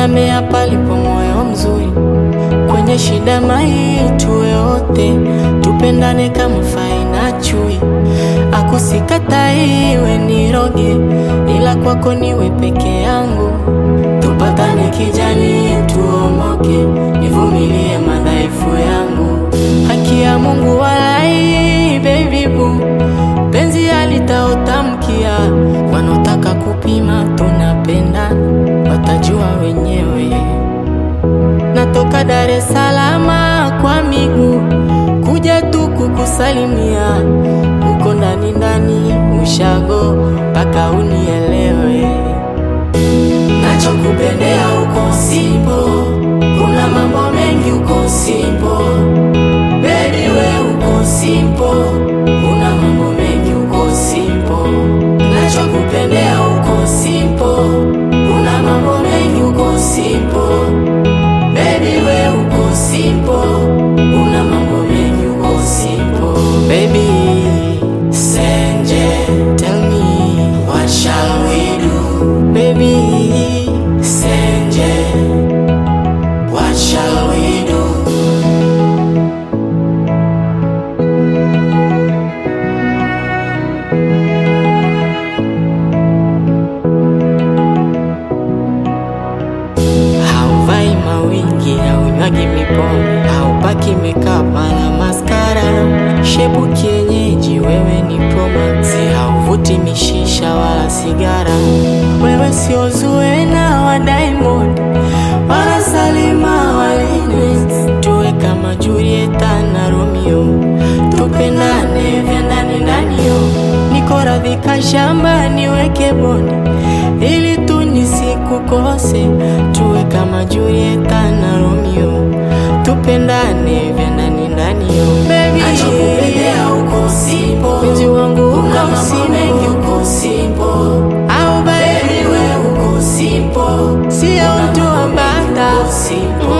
namea palipo moyo mzuri, kwenye shida mai tuwe wote, tupendane kama fai na chui, akusikatai we niroge, ila kwako niwe peke yangu, tupatane kijani, tuomoke, nivumilie madhaifu yangu, haki ya Mungu walai, baby boo penzi alitaotamkia wanaotaka kupima tunapenda watajua wenyewe. Natoka Dar es Salaam kwa miguu kuja tu kukusalimia, uko ndani ndani ushago mpaka unielewe. Nachokupendea uko simpo, kuna mambo mengi uko simpo, baby we uko simpo, kuna mambo mengi uko simpo. Nachokupendea uko simpo, kuna mambo mengi uko simpo, baby we uko simpo, kuna mambo mengi uko simpo. Baby Senje, tell me what shall we do? Baby Senje, what shall we do? Hauvai mawingi, haunywagi mipombe, haupaki makeup wala maskara, shepu kienyeji, wewe ni Promax, hauvuti mishisha wala sigara, wewe sio Zuena wa Diamond wala Salima wa Lynes, tuwe kama Julieta na Romeo, tupendane vya ndani ndani yo, niko radhika shamba niweke bonde ili tu nisikukose, tuwe kama Julieta na Romeo, tupendane vya ndani ndani yo. Baby, Nachokupendea uko simpo, mpenzi wangu kuna uko mambo mengi simpo, uko simpo, au baby baby, we uko simpo, sio mtu wa bata uko simpo.